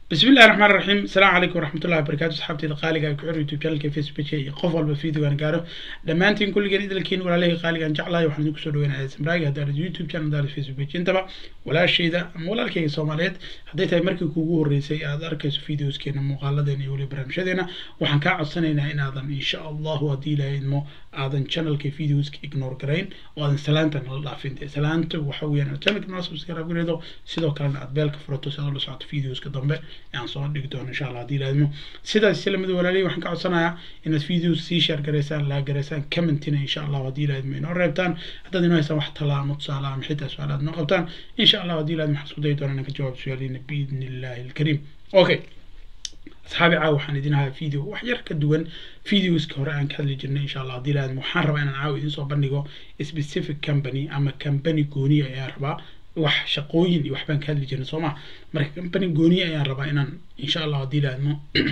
بسم الله الرحمن الرحيم السلام عليكم ورحمة الله وبركاته صحابتي قالقة كحر يوتيوب channel فيسبوك شيء qof walba video aan gaaro dhammaantiin kulligeen idalkiin walaalahii qaaligaan jeclahay waxaan idinku soo dhaweynaya samraaga haddaad youtube channel haddaad facebook intaba walaashayda ama walaalkayga soomaaliyeed hadday tahay markii kuugu horreysay aad arkayso videoskeena muuqaaladeena iyo weli barnaamijyadeena waxaan kaa codsanaynaa inaadan insha allahu haddii ilaahay idmo aadan channelka videoska ignore garayn oo aadan salaanta nala dhaafin dee salaanta waxa weeyaan aad channelka nala subscribe gareedo sidoo kalena aad beelka furato si aad ula socoto videoska dambe aan soo dhigi doono insha allah haddii ilaahidmo sidaas islamid walaalihi waxaan ka codsanayaa inaad videos sii share garaysaan laa garaysaan commentina insha allah haddii ilaahidmo inoo reebtaan haddaad inoo haysaan wax talaa ama tusaale ama xitaa su-aal aad noo qabtaan insha allah haddii ilaahidmo waxaan isku dayi doonaa inaan ka jawaab su-aaliina biidni illaahi alkariim okay asxaabi caawa waxaan idin ahaa video wax yar ka duwan videoska hore aan ka hadli jirnay insha allah haddii ilaahidmo waxaan rabaa inaan caawa idiin soo bandhigo specific company ama company gooniya ayaan rabaa wax shaqooyin iyo waxbaan ka hadli jirnay soo ma marka company gooniya ayaan rabaa inaan insha allah haddii ilaahidmo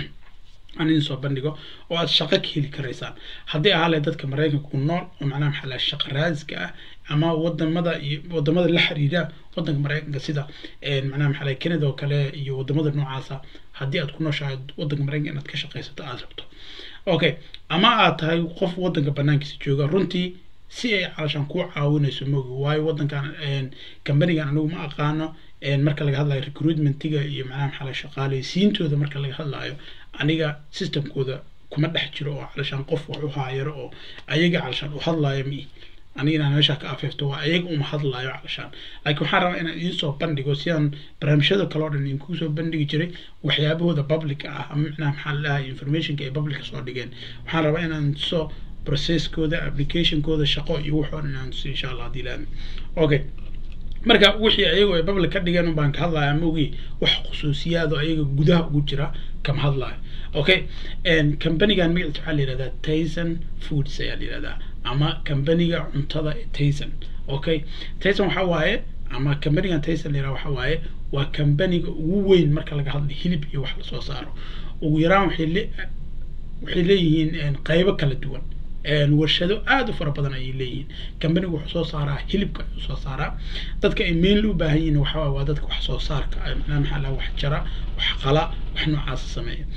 aan idin soo bandhigo oo aad shaqo ka heli karaysaan haddii ahaa leh dadka maraykanka ku nool oo macnaha maxaa laha shaqa raadiska ah ama wadamada iyo wadamada la xiriira wadanka maraykanka sida macnaha maxaa laha canada oo kale iyo wadamada noocaasa haddii aad ku nooshahay wadanka maraykanka inaad ka shaqaysato aad rabto okay ama aad tahay qof wadanka banaankiisa jooga runtii si ay calashaan kuu caawinayso moogi waayo wadankan companigan anigu ma aqaano marka laga hadlayo recruitmentiga iyo macnaha maxaa laha shaqaaleysiintooda marka laga hadlayo aniga systemkooda kuma dhex jiro oo calashaan qof wax u haayaro oo ayaga calashaan u hadlayo mi aniga inaan meesha ka afeefto waa ayaga uma hadlayo calashaan laakiin waxaan rabaa inaan idiin soo bandhigo sidaan barnaamijyada kale oo dhan idinku soo bandhigi jiray waxyaabahooda public ah ama macnaha maxaa la dhahay informationka ay publica soo dhigeen waxaan rabaa inaan soo processkooda applicationkooda shaqo iyo wuxuu dhan inaan tusi insha allah haddii laami okay marka wixii ayagu ay public ka dhigeen baan ka hadlaya ama ogi wax khusuusiyaado ayaga gudaha ugu jira kama hadlayo okay companigan magaciisa waxaa la yihahdaa tyson foods ayaa la yihahdaa ama companiga cuntada tyson okay tyson waxa waaye ama companigan tyson la yihahda waxa waaye waa companiga ugu weyn marka laga hadla hilib iyo wax lasoo saaro ugu yaraan waxay le waxay leeyihiin qaybo kala duwan warshado aada u fara badan ayay leeyihiin companigu wuxuu soo saaraa hilibka ayuu soo saaraa dadka ay mainly u baahan yihiin waxaa waa dadka wax soo saarka macnaha maxaa laha wax jara wax qala wax noocaasa sameeya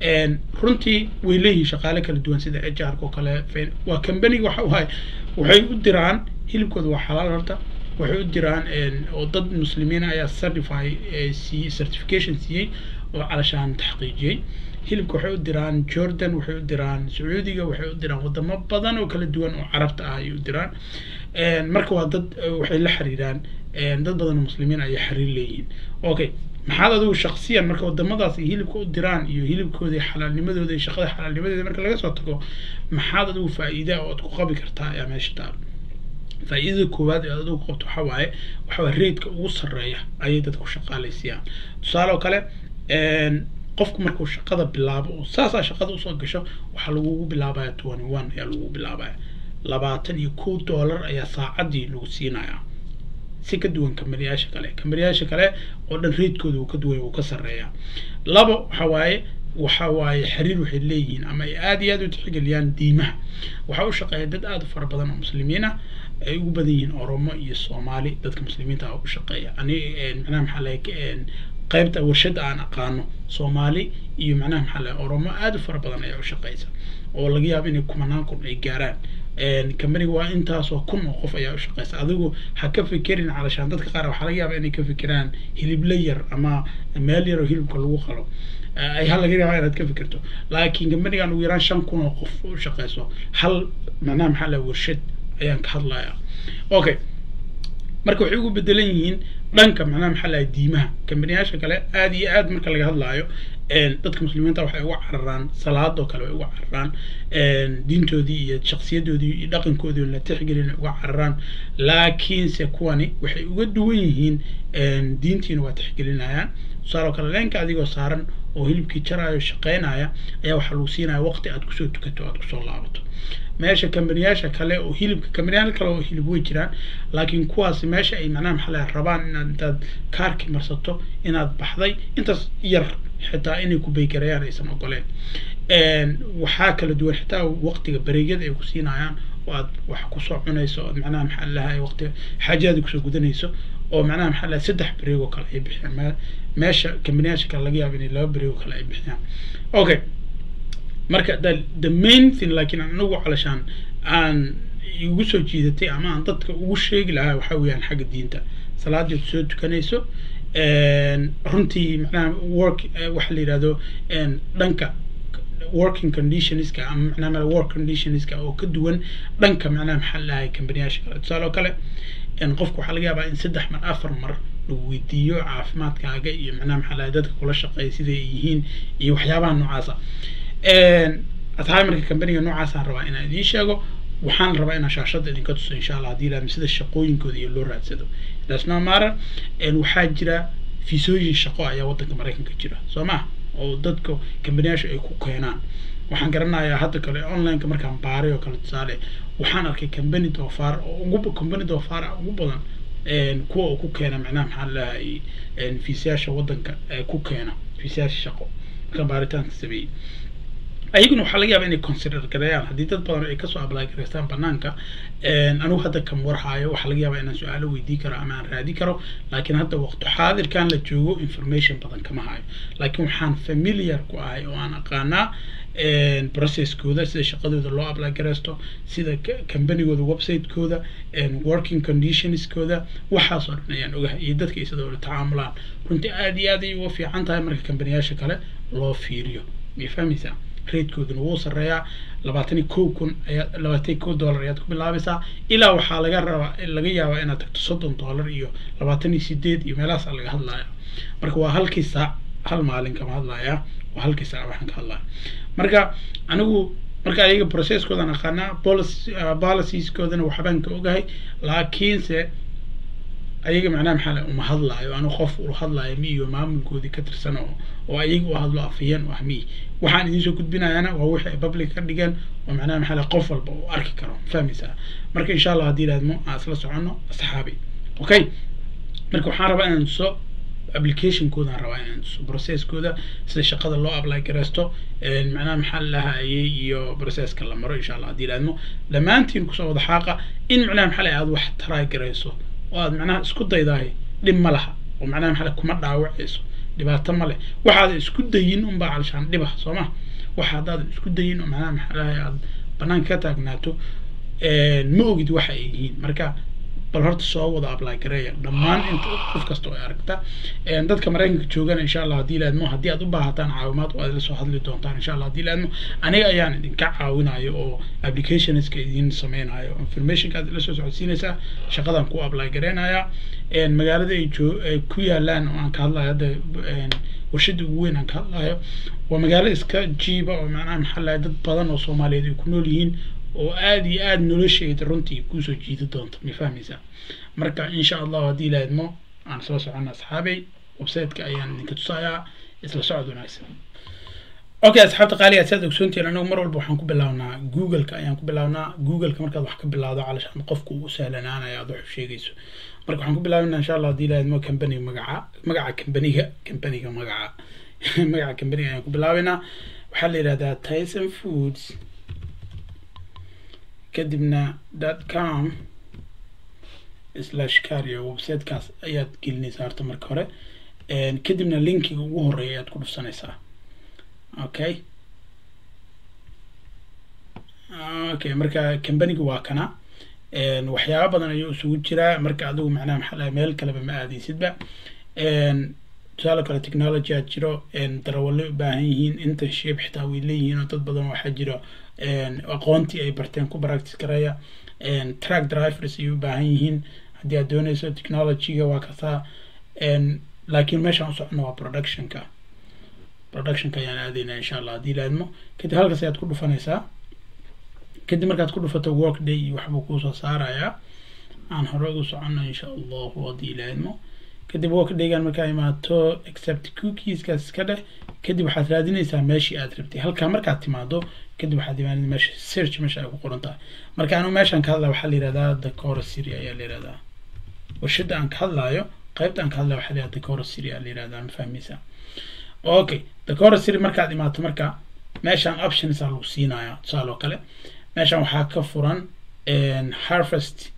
runtii way leeyihiin shaqaale kala duwan sida ejarka oo kale waa companiga waxa waaye waxay u diraan hilibkooda waa xalaal horta waxay u diraan oo dad muslimiin ayaa certify siiyey certification siiyey oo calashaan taxqiijiyey hilibka waxay u diraan jordan waxay u diraan sacuudiga waxay u diraan wadamo badan oo kala duwan oo carabta ah ayay u diraan marka waa dad waxay la xiriiraan dad badan oo muslimiin ayay xiriir leeyihiin okay maxaad adigu shaksiyan marka wadamadaas ay hilibka u diraan iyo hilibkooda iyo xalaalnimadooda iyo shaqada xalaalnimadeeda marka laga soo tago maxaad adigu faa'iida oo aad ku qabi kartaa ayaa meesha taal faa'iidada koowaad ee adigu qabto waxaa waaye waxaa waaye reedka ugu sarreeya ayay dadka ku shaqaalaysiiyaan tusaale oo kale qofku markuu shaqada bilaabo oo saasaa shaqada usoo gasho waxaa lagugu bilaabaya twenty one ayaa lagugu bilaabaya labaatan iyo kow dollar ayaa saacadii lagu siinayaa si ka duwan kamariyaasha kale kamariyaasha kale oo dhan reedkooda uu ka duwan uu ka sarreeyaa labo waxa waaye waxa waaye xiriir waxay leeyihiin ama ay aada iyo aada u tixgeliyaan diimaha waxaa u shaqeeya dad aada u fara badan oo muslimiin ah ay ugu badan yihiin oromo iyo soomaali dadka muslimiinta ah u shaqeeya ani macnaha maxaa lahay qaybta warshada aan aqaano soomaali iyo macnaha maxaa lahay oromo aada u fara badan ayaa u shaqeysa oo laga yaabo inay kumanaan kun ay gaaraan companiga waa intaasoo kun oo qof ayaa u shaqeysa adigu ha ka fikirin calashaan dadka qaar waxaa laga yaaba inay ka fikiraan hilibla yar ama meel yar oo hilibka lagu qalo ayaa laga yaabaa inaad ka fikirto laakiin companigan ugu yaraan shan kun oo qof u shaqeyso hal macnaha maxaa lahay warshad ayaan ka hadlaya okay marka waxay ugu bedelan yihiin dhanka macnaha maxaa lahay diimaha kambaniyaasha kale aada iyo aad marka laga hadlaayo dadka muslimiinta waxay uga cararaan salaadoo kale way uga cararaan diintoodii iyo shaksiyadoodii iyo dhaqankoodii la tixgelin ay uga cararaan laakiinse kuwani waxay uga duwan yihiin diintiina waa tixgelinayaan tusaale kale leenka adigoo saaran oo hilibkii jaraayo shaqeynaya ayaa waxaa lagu siinaya waqti aad kusoo tukato aad kusoo laabato meesha kambaniyaasha kale oo hilibka kambaniyaal kale oo hilib way jiraan laakiin kuwaasi meesha ay macnaha maxaa laha rabaan inaad intaad kaarki marsato inaad baxday intaas yar xitaa inay ku baygarayaan aysan ogoleen waxaa kala duwan xitaa waqtiga bareegyada ay ku siinayaan oo aad wax kusoo cunayso ood macnaha maxaa lahay waqti xaajaada kusoo gudanayso oo macnaha maxaa lahay saddex bareeg oo kale ay bixiyaan me meesha kambaniyaasha kale laga yaabo inay laba bareeg oo kale ay bixiyaan okay marka the the main thing laakiin anagu calashaan aan igu soo jiidatay ama aan dadka ugu sheegi lahaa waxaa weeyaan xagga diinta salaadeed soo tukanayso runtii macnaha work waxa la yidhahdo dhanka working conditionska ama macnaha mala work conditionska oo ka duwan dhanka macnaha maxaa lahay kambaniyaasha kale tusaale oo kale qofku waxaa laga yaabaa in saddex mar afar mar lagu weydiiyo caafimaadkaaga iyo macnaha maxaa lahay dadka kula shaqeeya siday ay yihiin iyo waxyaabaha noocaasa asxaabi marka kambaniga noocaasaan rabaa inaan idiin sheego waxaan rabaa inaan shaashada idinka tuso insha allah haddii ilaahmi sida shaqooyinkooda iyo loo raadsado dasno mara waxaa jira fiisooyin shaqo ayaa waddanka maraykanka jira soo ma oo dadka kambaniyaasha ay ku keenaan waxaan garanayaa hadda kale onlineka markaan baaray oo kale tusaale waxaan arkay kambani doofaar oo ugu kambani doofaar ugu badan kuwa uu ku keena macnaha maxaa lahay fiisayaasha waddanka ku keena fiisayaasha shaqo markaan baaritaanka sameeyey ayaguna waxaa laga yaaba inay consider gareeyaan haddii dad badan ay kasoo apply gareystaan banaanka anigu hadda kam warhaayo waxaa laga yaabaa inaan su-aalo weydii karo ama aan raadi karo laakiin hadda waqti xaadirkan la joogo information badan kama hayo laakiin waxaan familiar ku ahay oo aan aqaanaa processkooda sida shaqadooda loo apply gareysto sida combanigooda website-kooda working conditionskooda waxaasoo dhan ayaan ogahay iyo dadka ay sidoo tacaamulaan runtii aada iyo aad ay uga fiican tahay marka kambaniyaasha kale loo fiiriyo may fahmaysaa ratekooduna wuu sarreeyaa labaatan iyo kow kun ayaa labaatan iyo kow dollar ayaad ku bilaabaysaa ilaa waxaa laga rabaa laga yaabaa inaad tagto soddon dollar iyo labaatan iyo sideed iyo meelahaasaa laga hadlaya marka waa halkii saac hal maalin kama hadlaya waa halkii saac waxaan ka hadlaya marka anigu marka ayaga processkoodan aqaanaa policy policieskoodana waxbaan ka ogahay laakiinse ayaga macnaha maxaa la uma hadlaayo anu qof ula hadlaayo mi iyo maamulkoodii ka tirsan oo oo ayaga u hadlo afayeen oo ah mi waxaan idiin soo gudbinayaana waa wixii ay public ka dhigeen oo macnaha maxaa la qof walba uu arki karo fahmaysaa marka insha allah haddii ilaadmo aan isla soconno asxaabi okay marka waxaan rabaa inaan tuso applicationkoodaan rabaa inaan tuso processkooda sida shaqada loo apply gareysto macnaha maxaa lahayay iyo processka la maro insha allah haddii ilaadmo dhammaantiin kusoo wada xaaqa in macnaha maxaa la aad wax try gareyso oo aad macnaha isku daydahay dhib ma laha oo macnaha maxaa kuma dhaawacayso dhibaato ma leh waxaad isku dayin unbaa calshaan dhiba soo ma waxa haddaad isku dayin oo macnaha maxaa lahay aad banaanka ka taagnaato ma ogid waxa ay yihiin marka bal horta soo wada apply gareeya dhammaan inta qof kasta oo ay aragta dadka maraykanka joogana insha allah haddii laadmo haddii aad u baahataan caawimaad oo aad la soo hadli doontaan insha allah haddii laadmo aniga ayaan idinka caawinayo oo applicationska idin sameynayo informationka aad la soo socodsiinaysaa shaqadan ku apply gareynaya magaalada ay joo ay ku yaalaan oo aan ka hadlayo hadda warshada ugu weyn aan ka hadlayo waa magaalo iska jiiba oo macnaha maxaa lahay dad badan oo soomaaliyeed ay ku nool yihiin oo aada iyo aada nolosheeda runtii kusoo jiidi doonta ma fahmaysaa marka insha allahu haddii laadmo aan soo socona asxaabay websiteka ayaan idinka tusayaa isla socod wanaagsan okay asxaabta qaaliga saad ogsoontihiin anagu mar walba waxaan ku bilaabnaa googleka ayaan ku bilaabnaa googleka markaad wax ka bilaawdo calashaan qofku uu sahlanaanaya aad wax u sheegayso marka waxaan ku bilaabinaa insha allah haddii laadmo company magaca magaca companiga companiga magaca magaca companiga ayaan ku bilaabaynaa waxaa la yidhahdaa tyson foods kadibna dot com slash cario websitekaas ayaad gelinaysaa horta marka hore kadibna linkiga ugu horeeya ayaad ku dhufsanaysaa okay okay marka companiga waa kana waxyaaba badan ayuu isugu jiraa marka adigu macnaha maxaa lahay meel kaleba ma aadaysidba tusaale kale technology aad jiro darawallo u baahan yihiin internship xitaa way leeyihiin oo dad badan waxaa jiro aqoontii ay barteen ku practice gareeya track drivers ayay u baahan yihiin haddii aad doonayso technologyga waa kasaa laakiin meeshaan u socono waa productionka productionka ayaan aadaynaa insha allah haddii laadmo kadib halkaas ayaad ku dhufanaysaa kadib markaad ku dhufato work day iyo waxbuu kuusoo saarayaa aan hore ugu socono insha allahu haddii laadmo kadib work daygan markaa imaato accept cookieskaas iska dheh kadib waxaad raadinaysaa meeshii aad rabtay halkaa markaad timaado kadib waxaad imaanid meesha search meesha ay ku qoran tahay marka anu meeshaan ka hadlaya waxaa la yihahdaa decora city ayaa la yihahdaa warshada aan ka hadlaayo qaybta aan ka hadlayo waxaa la yihahdaa decora city ayaa la yihahdaa ma fahmaysaa okay decora city markaad imaato marka meeshaan options aa lagu siinayaa tusaale oo kale meeshaan waxaa ka furan harvest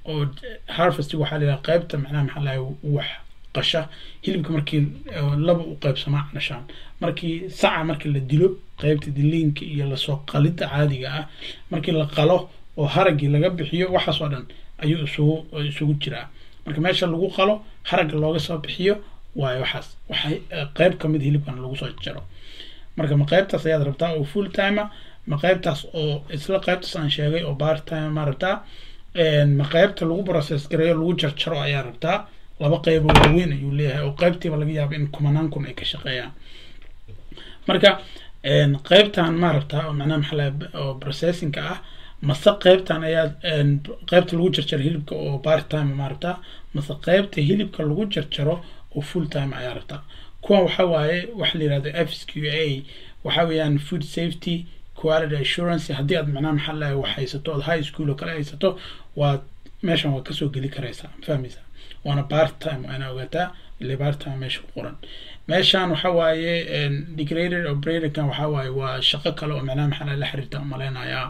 oo harvest waxaa la yidhaha qaybta macnaha maxaa lahay wax qasha hilibka markii laba u qaybsamaa calashaan markii saca markii la dilo qaybta diliinka iyo lasoo qalidda caadiga ah markii la qalo oo haraggii laga bixiyo waxaas oo dhan ayuu isugu isugu jiraa marka meesha lagu qalo haragga looga soo bixiyo waayo waxaas waxay qayb ka mid hilibkan lagu soo jaro marka ma qaybtaas ayaad rabtaa oo full timer ma qaybtaas oo isla qaybtaas aan sheegay oo part time ma rabtaa ma qaybta lagu process gareeyo lagu jarjaro ayaa rabtaa laba qaybo waaweyn ayuu leeyahay oo qaybtiiba laga yaabo in kumanaan kun ay ka shaqeeyaan marka qaybtan ma rabtaa oo macnaha maxaa laha oo processingka ah mase qaybtan ayaa qaybta lagu jarjaro hilibka oo part time ma rabtaa mase qaybta hilibka lagu jarjaro oo full time ayaa rabtaa kuwan waxa waaye waxa la yihahdo f q a waxa weeyaan food safety quality assurance haddii aad macnaha maxaa lahay wax haysato ood high school oo kale haysato waa meeshan waa kasoo geli karaysaa fahmaysaa waana part time waa inaa ogaataa ile part time meesha ku qoran meeshan waxa waaye degraded operatorkan waxa waaye waa shaqo kale oo macnaha maxaa la xiriirta umaleynayaa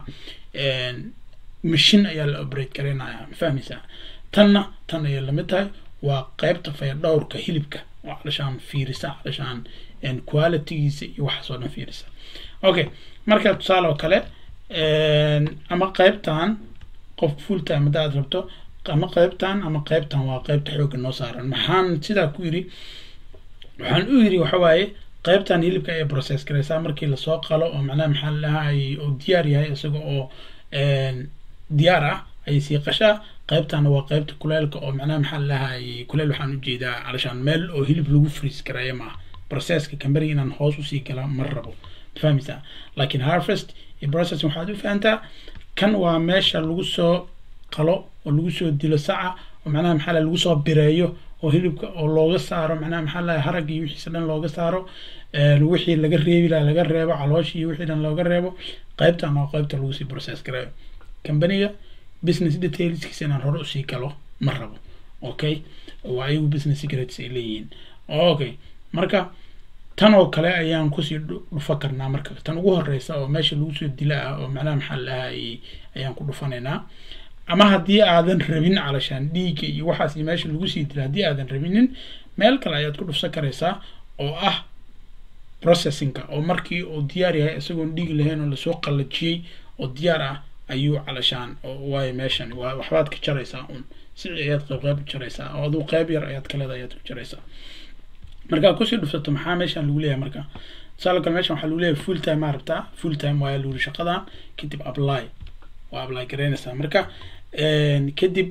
machine ayaa la operate gareynayaa ma fahmaysaa tanna tan ayay lamid tahay waa qaybta fayadhowrka hilibka oo calashaan fiirisa calashaan qualitygiisa iyo waxaas oo dhan fiirisa okay marka tusaale oo kale ama qaybtan qof full time hadda aad rabto ama qaybtan ama qaybtan waa qaybta xoogga noo saaran maxaan sidaa ku yiri waxaan u yiri waxa waaye qaybtan hilibka ay process garaysaa markii lasoo qalo oo macnaha maxaa lahay oo diyaar yahay isaga oo diyaar ah ayay sii qashaa qaybtana waa qaybta kuleelka oo macnaha maxaa lahay kuleel waxaan ujeedaa calashaan meel oo hilib lagu freeze gareeyo maaha processka camberiga inaan hoos usii gala ma rabo fahmaysaa laakiin harvest iyo process waxaad u fahantaa kan waa meesha lagu soo qalo oo lagu soo dilo saca oo macnaha maxaa lahay lagu soo bireeyo oo hilibka oo looga saaro macnaha maxaa lahay haragga iyo wixiisa dhan looga saaro wixii laga reebi laha laga reebo calooshi iyo wixii dhan looga reebo qaybtan waa qaybta lagu sii process gareeyo companiga business detailskiisa inaan hore usii galo ma rabo okay waa ayagu business secrets ay leeyihiin okay marka tan oo kale ayaan kusii dhufa karnaa marka tan ugu horeysa oo meesha lagu soo dila ah oo macnaha maxaa lahay ayaan ku dhufanaynaa ama haddii aadan rabin calashaan dhiigga iyo waxaas iyo meesha lagu sii dila haddii aadan rabinin meel kale ayaad ku dhufsan karaysaa oo ah processingka oo markii uu diyaar yahay isagoon dhiig lahayn oo lasoo qallajiyey oo diyaar ah ayuu calashaan waayo meeshan waa waxbaad ka jaraysaa un si ayaad qayb qayb u jaraysaa oo aduu qayb yar ayaad kaleeda ayaad ku jaraysaa markaa kusii dhufsato maxaa meeshan lagu leeyahay marka tusaale kale meeshan waxaa lagu leeyahay full time maa rabtaa full time waaya lagu shaqadan kadib apply waa apply garaynaysaa marka kadib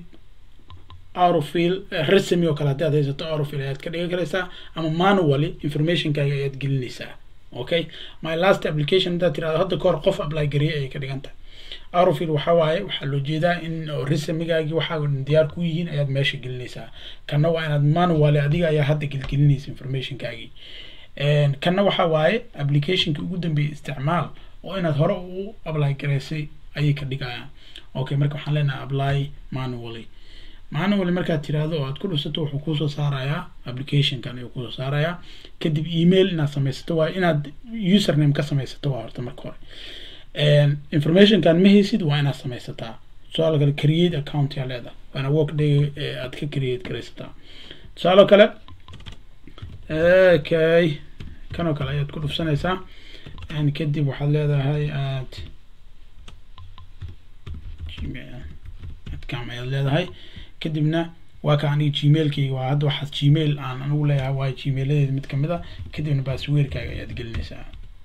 aurofil resume oo kale haddii aad haysato aurofil ayaad ka dhigan karaysaa ama manually informationkaaga ayaad gelinaysaa okay my last application haddaad tirahdo hadda kahor qof apply gariyay ayay ka dhigan tahay aurofil waxa waaye waxaa loo jeedaa in resumigaagii waxaa diyaar ku yihiin ayaad meesha gelinaysaa kana waa inaad manually adiga ayaa hadda gelgelinaysa informationkaagii kana waxa waaye applicationki ugu dambeeyay isticmaal oo inaad hore u apply garaysay ayay ka dhigayaan okay marka waxaan leenahay apply manually manually markaad tiraahdo oo aad ku dhusato wuxuu kusoo saarayaa applicationkan ayuu kusoo saarayaa kadib email inaad samaysato waa inaad username ka samaysato waa horta marka hore informationkan ma haysid waa inaad samaysataa tusaale kale create account yaa leedahay waa inaad workday aad ka create garaysataa tusaale kale okay kanoo kale ayaad ku dhufsanaysaa kadib waxaad leedahay aad adcam ayaad leedahay kadibna waa ka aniga gmailkayga waa hadda waxaad gmail aan anigu leeyahay waa gmailadeeda mid kamid a kadibna baasweerkaaga ayaad gelinaysaa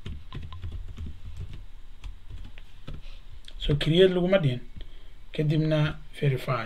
so create laguma dhihin kadibna verify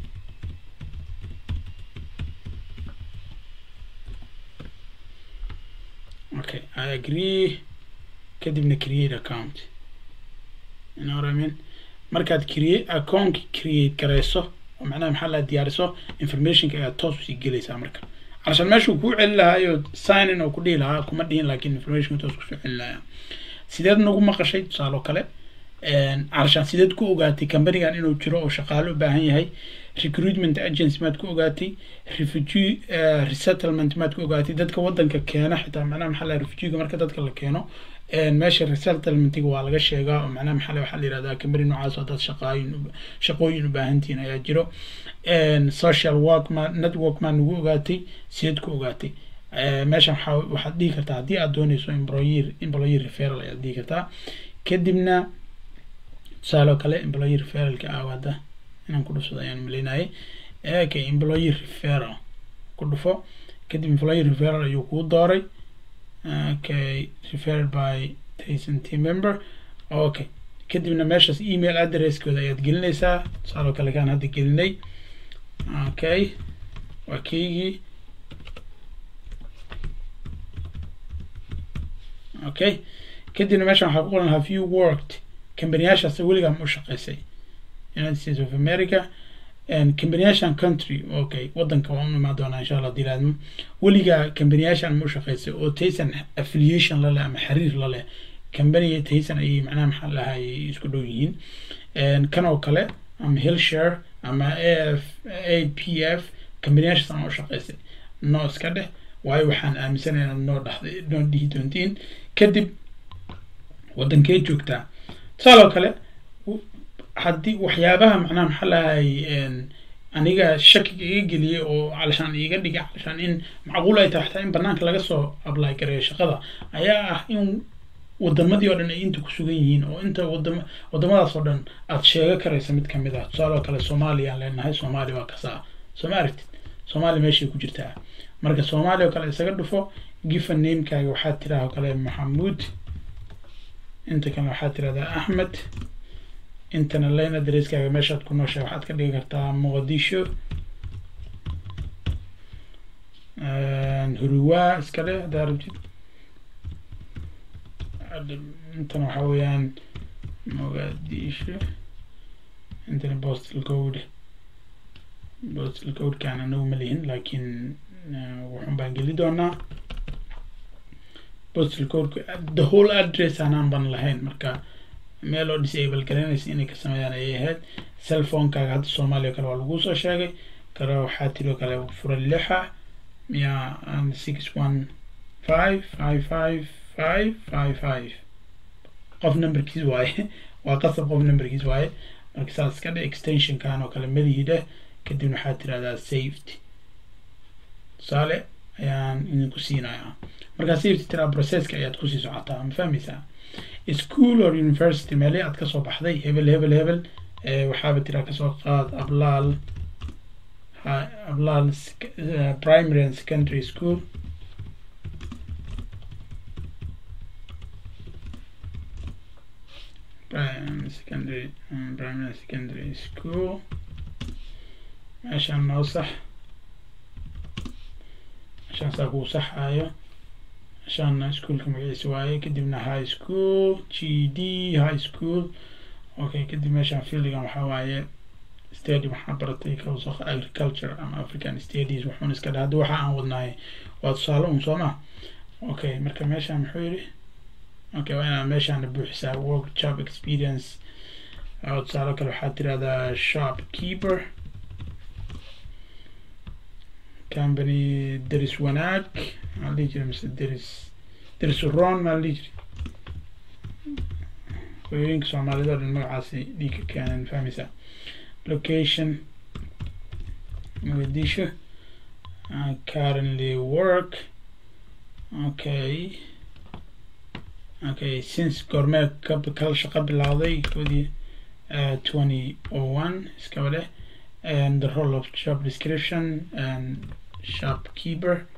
okay i agree kadibna create account you know what I mean markaad create account create garayso oo macnaha maxaa la diyaariso informationka ayaad toos usii gelaysaa marka calashaan meeshuu kuu celi lahaayo sign in oo ku dhihi lahaa kuma dhihin laakiin informationka toos kusoo celi lahaa sideed nagu maqashay tusaale oo kale carshaan sideed ku ogaatay companigan inuu jiro oo shaqaale u baahan yahay recruitment agency maad ku ogaatay refugee resettlement maad ku ogaatay dadka wadanka keena xitaa macnaha maxaa laha refugeega marka dadka la keeno meesha resettlementiga waa laga sheegaa oo macnaha maxaa waxaa la yihahdaa company noocaas oo dad shaqaayin shaqooyin u baahantihiin ayaa jiro social work ma network maa nagu ogaatay sideed ku ogaatay meeshan waxaa waxaad dhihi kartaa haddii aad dooneyso employer employer referral ayaad dhihi kartaa kadibna tusaale oo kale employer referralka ah hadda inaan ku dhufsado ayaan maleynayay okay employer referral ku dhufo kadib employer referral ayuu kuu dooray okay referred by tyson team member okay kadibna meeshaas email addresskooda ayaad gelinaysaa tusaale oo kale kaan hadda gelinay okay waa keygii okay kadibna meeshan waxaa ku qoran have you worked kambaniyaashaas weligaa ma u shaqeysay united states of america kambaniyaashan country okay wadanka waan u imaan doonaa insha allah dilaadmo weligaa kambaniyaashan ma u shaqeysay oo taysan affiliation la leh ama xiriir la leh kambaniga taysan ayay macnaha maxaa lahay isku dhow yihiin kan oo kale ama hillshare ama af a p f kambaniyaashaas aan u shaqeysay noo iska dheh waayo waxaan aaminsanay inaad noo dhaxday noo dhihi doontiin kadib wadankee joogtaa tusaaloo kale haddii waxyaabaha macnaha maxaa lahay aniga shakiga iga geliyay oo calashaan iga dhigay calashaan in macquul ay tahay xataa in banaanka laga soo apply gareeyo shaqada ayaa ah in wadamadii oo dhan ay inta ku sugan yihiin oo inta wadama wadamadaas oo dhan aad sheego karaysa mid kamid ah tusaaloo kale soomaaliya aan leenahay soomaaliya waa kasaa soo ma aragtid soomaaliya meeshay ku jirtaa marka soomaaliya oo kale isaga dhufo given namekaaga waxaad tiraa oo kale maxamuud inta kale waxaad tirahdaa axmed intana line adresskaaga meeshaad ku nooshahay waxaad ka dhigi kartaa muqdisho huruwa iska dhe haddaa rabtid intana waxaa weeyaan muqdisho intana postal code postal codekaan anagu ma lihin laakiin wuxun baan geli doonaa postal codeka the whole address aanaan ban lahayn marka meel oo disable garanaysa inay ka sameeyaan ayay ahayd cellphonekaaga hadda soomaaliya kale waa laguu soo sheegay kale waxaa tiri oo kale fura lixa miya six one five five five five five five qof numberkiis waaye waa qasab qof numberkiis waaye marka saas iska dhe extensionkan oo kale malihideh kadibna waxaad tirahdaa safety tusaale ayaan idinku siinayaa markaa safety tiraa processka ayaad kusii socotaa ma fahmaysaa school or university meele aad kasoo baxday hebel hebel hebel waxaaba tiraa kasoo qaad ablaal ablaal primary and secondary school secondary primary and secondary school meeshaan noo sax meeshaan saa kuu saxaayo meeshaana ischoolka magaciisa waaye kadibna high school g d high school okay kadib meeshaan fieldigan waxaa waaye stadium waxaa baratay kawsaq agriculture ama african studies wuxuuna iska dhaha hadda waxa aan wadnaay waa tusaale un soo ma okay marka meeshaan muxuu yidhi okay waa inaad meeshaana buuxisaa work job experience tusaale kale waxaad tirahdaa shop keeper company deris wanaag maxaa la dhihi jiray mise deris deris ron maa la dhihi jiray hooyooyinka soomaalida o dhan magacaasi dhiigka keenan fahmaysaa location mogadisho uh, currently work okay okay since goormee ka kala shaqo bilowday koodii uh, twenty oh one iskaba dheh and the role of job description and shopkeeper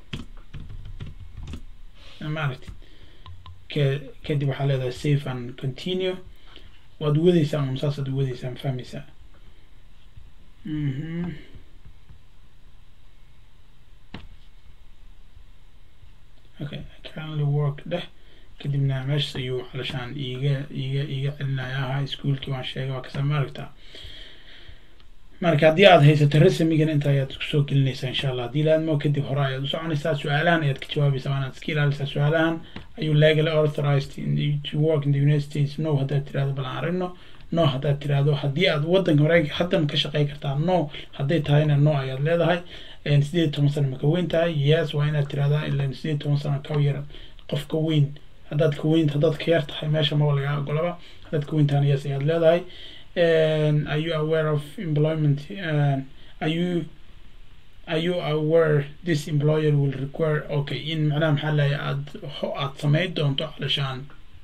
maaragtid ka kadib waxaa leedahay safe and continue waad wadaysaa un saasaad wadaysaa ma fahmaysaa mhm okay currently work dheh kadibna meeshas ayuu calashaan iiga iiga iiga celinayaa high schoolkii waan sheegay waa kasa maaragtaa marka haddii aad haysato resmigan inta ayaad kusoo gelinaysaa insha allah haddii laadmo kadib hore ayaad u soconaysaa su-aalahan ayaad ka jawaabaysaa waanaad iska ilaalisaa su-aalahan ayuu legally authorized to work in the united states no haddaad tirahdo bal aan aragno no haddaad tirahdo haddii aad waddanka mareykanka hadda ma ka shaqey kartaa no hadday tahayna no ayaad leedahay sideed toban sano ma ka weyn tahay yes waa inaad tirahdaa ilan sideed toban sano ka yar qof ka weyn haddaad ka weyn haddaad ka yar tahay meesha maba lagaa ogolaba haddaad ka weyn tahana yes ayaad leedahay are you aware of employment uh, are you are you aware this employer will require okay in macnaha maxaa lahay aad aad samayn doonto calashaan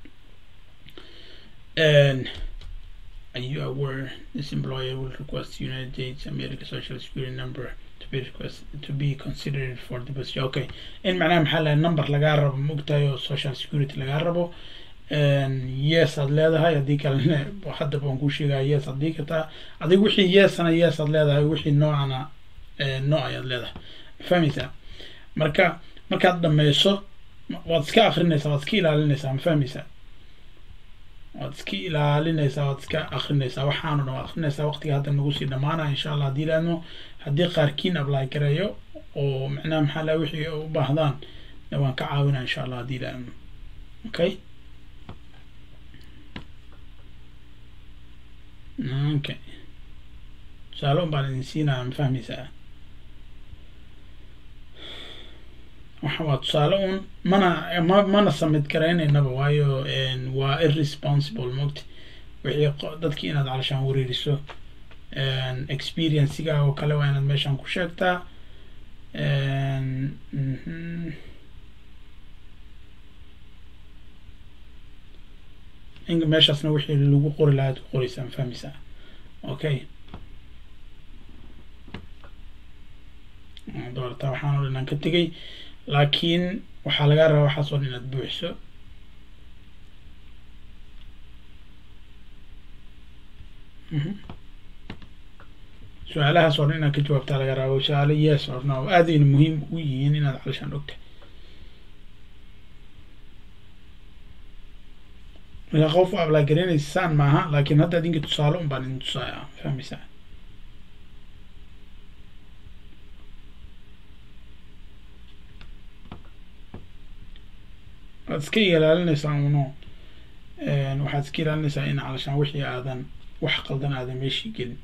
are you aware this employer will request United States America Social Security number to be request to be considered for the position okay in macnaha maxaa lahay number lagaa rabo maogtahay oo social security lagaa rabo yes aad leedahay haddii kalena haddaba waan kuu sheegaya yes aad dhigi kartaa adig wixii yesana yes aad leedahay wixii noocana no ayaad leedahay mafahmeysaa marka markaad dhameyso waad iska akrinaysaa waad iska ilaalinaysaa ma fahmeysaa waad iska ilaalinaysaa waad iska akrinaysaa waxaanu dhan waad akrinaysaa waqtiga hadda nagu sii dhamaanaya insha allah haddii laadmo haddii qaarkiin apply gareeyo oo macnaha maxaa laha wixii u baahdaan waan ka caawinaa insha allah haddii laadmo okay okay tusaale un baan idin siinaya ma fahmeysaa waxa waa tusaale un mana ma mana samid garaynaynaba waayo waa irresponsible mogta wixii dadkii inaad calashaan wareeriso experiensiga oo kale waa inaad meeshaan ku sheegtaa inka meeshaasna wixii lagu qori lahaad ku qoraysaa ma fahmeysaa okay doorata waxaan oo dhan aan ka tegay laakiin waxaa lagaa rabaa waxaas oo dhan inaad buuxiso su-aalahaas oo dhan inaad ka jawaabtaa laga rabo su-aalo yes or no aadayna muhiim u yihiin inaad calishaan ogtahay marka qof u ablaagareynaysaan maaha laakiin hadda adinka tusaale un baan idin tusaaya fahmeysaa waad iska ilaalinaysaa uno waxaad iska ilaalinaysaa in calashaan wixii aadan wax qaldan aadan meeshii gelin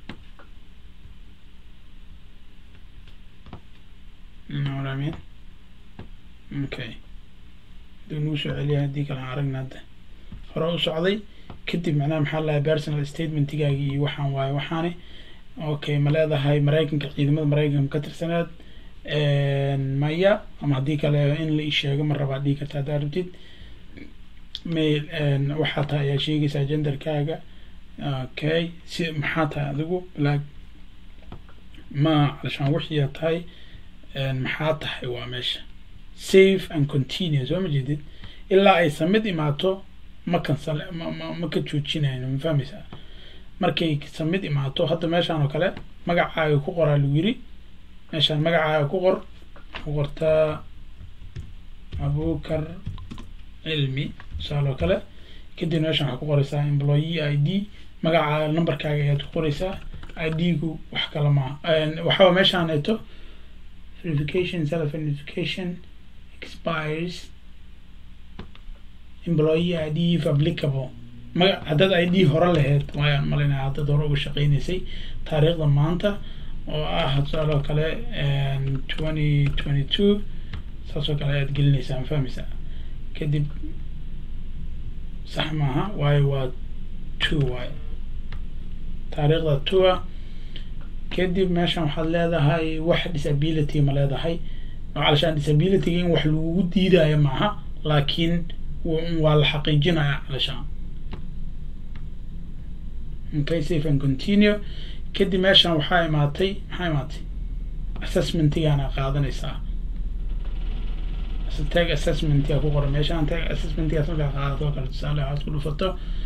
nolamin okay haduu nagu soo celiya haddii kale aan aragna hadda hore u socday kadib macnaha maxaa lahay personal statementigaagi iyo waxaan waaye waxaani okay ma leedahay maraykanka ciidamada maraykanka ka tirsaneed maya ama haddii kale in la isheego ma rabaa dhigi karta haddaa rabtid may waxaa tahay ayaa sheegaysaa genderkaaga okay si maxaa tahay adigu like ma calashaan wixiia tahay maxaa tahay waa meesha safe and continue soo ma jeedid ilaa ay samid imaato ma kansal ma ma ma ka joojinayno ma fahmeysaa markay samid imaato hadda meeshaan oo kale magacaaga ku qoraa lagu yiri meeshaan magacaaga ku qor ku qortaa abukar cilmi tusaale oo kale kadib meeshaan waxaa ku qoraysaa employee i d magacaaga numberkaaga ayaad ku qoraysaa i d-gu wax kale maaha waxaa meeshaan eeto verification self identification expires employee i d if applicable maga haddaad i d hore lahayd waayaan malaynaya haddaad hore uga shaqeynaysay taariikhda maanta oo ah tusaale oo kale twenty twenty two saas oo kale ayaad gelinaysaa ma fahmeysaa kadib sax maaha waayo waa two waayo taariikhda two-a kadib meeshan waxaad leedahay wax disability ma leedahay calashaan disabilityga in wax lagugu diidayo maaha laakiin waa la xaqiijinaya calashaan okay safe and continue kadib meeshan waxaa imaatay maxaa imaatay assessmentigaana qaadanaysaa tag assessmentiga ku qoran meeshaan tag assessmentigaas markaa qaadato oo kale tusaale waxaad ku dhufato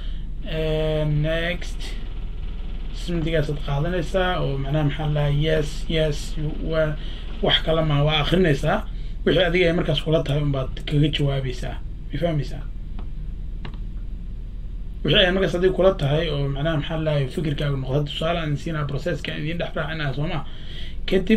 next assessmentigaasaad qaadanaysaa oo macnaha maxaa lahaa yes yes waa wax kale ma waa akrinaysaa wixii adiga ay markaas kula tahay unbaad kaga jawaabaysaa ma fahmeysaa wixii ay markaas haddii kula tahay oo macnaha maxaa lahay fikirkaaga noqda tusaale aan siinaa processka idin dhex raacinaya soo ma kadib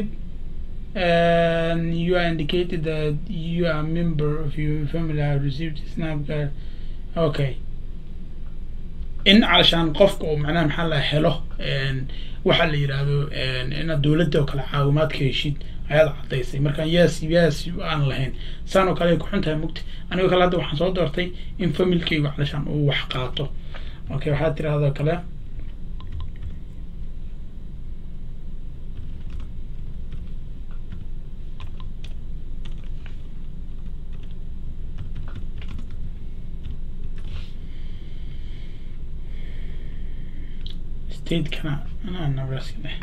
you are indicated that you are a member of your family have received snapcard okay in calashaan qofka uu macnaha maxaa la helo waxa la yidhaahdo inaad dowladda oo kale caawimaad ka heshid ayaad caddaysay markaan yes yes aan lahayn saan oo kale ay kuxun tahay mugti anigoo kale hadda waxaan soo doortay in familkaygu calashaan uu wax qaato okay waxaad tirahdoo kale stateskana anaa nebraska dheh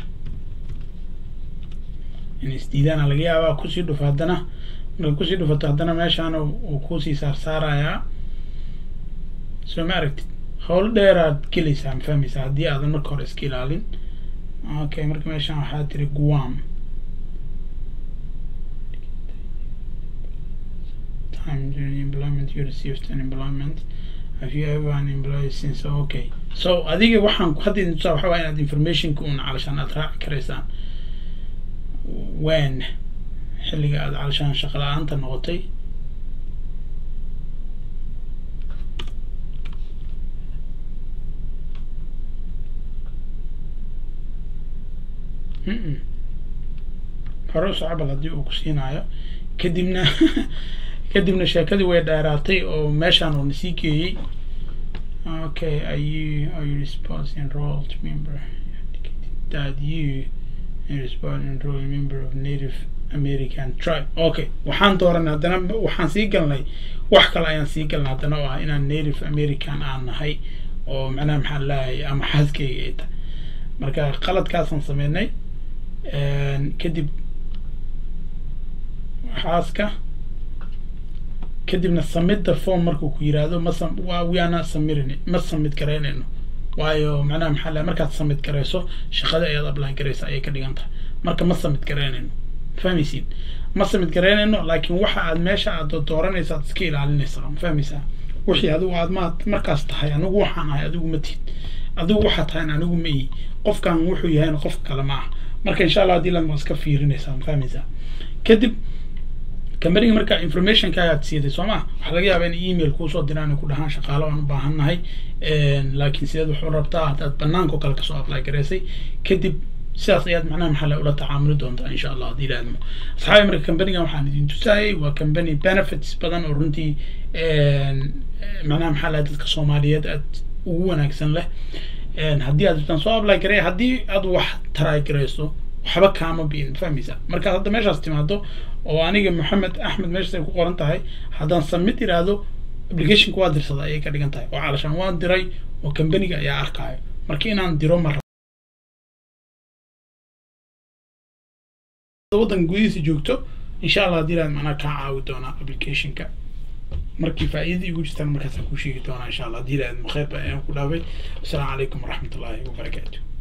in isdiidaana laga yaabaa kusii dhufo haddana marka kusii dhufato haddana meeshaan uu kusii saarsaarayaa soo ma aragtid howl dheeraad gelaysaa ma fahmaysaa haddii aadan marka hore iska ilaalin okay marka meeshaan waxaa tiri guam time during employment you received an employment have you ever an employee since okay so adiga waxaan hadda idin tusaa waxa waa inaad informationka un calashaan aad raaci karaysaan when xilliga aad calashaan shaqo la-aanta noqotay hore usocobal haddii uu ku siinaayo kadibna kadibna sheekadii way dheeraatay oo meeshaan uu nasii geeyey okay are you are you response enrolled member that you response enrolled member of native american tribe okay waxaan dooranay haddana waxaan sii galnay wax kale ayaan sii galnay haddana oo ah inaan native american aan nahay oo macnaha maxaa lahay ama xaaskayga ay tahay marka qaladkaasaan sameynay kadib xaaska kadibna samidda form markuu ku yiraahdo ma we are not submitting ma submit garaynayno waayo macnaha maxaa lahay markaad submit garayso shaqada ayaad apply garaysa ayay ka dhigan tahay marka ma submit garaynayno fahmaysiin ma submit garaynayno laakiin waxa aad meesha aad dooranaysa aad iska ilaalinaysaa ma fahmaysaa wixii adigu aad ma markaas tahay anigu waxaan ahay adigu ma tihid adigu waxaa tahay anigu ma ihi qofkan wuxuu yahayna qofka kale ma aha marka insha allah haddii lan waa iska fiirinaysaa ma fahmaysaa kadib kambaniga marka informationkaagaad siiday soo ma waxaa laga yaabaa in email kuusoo diraan ku dhahaan shaqaalo aan u baahan nahay laakiin sideed wuxuu rabtaa haddaad banaanka oo kale kasoo apply garaysay kadib sidaas ayaad macnaha maxaa la ula tacaamuli doontaa insha allah haddii ilaadmo asxaabi marka kambanigan waxaan idin tusaayay waa company benefits badan oo runtii macnaha maxaa lahay dadka soomaaliyeed aad ugu wanaagsan leh haddii aad rabtaan soo apply garay haddii aad wax try garayso waxba kaama biin fahmaysaa markaad hadda meeshaas timaado oo aniga maxamed axmed meeshaas ay ku qoran tahay haddaan submit iraahdo applicationka waa dirsada ayay ka dhigan tahay oo calashaan waan diray oo kambaniga ayaa arkaayo marka inaan diro ma waddan gudihiisa joogto insha allah haddii ilaad macnaa kaa caawi doonaa applicationka markii faa'iidadii ugu jirtaan markaasaan kuu sheegi doonaa insha allah haddii ilaad makheyrba ayaan ku dhaafay assalaamu calaykum waraxmatullaahi wabarakaatu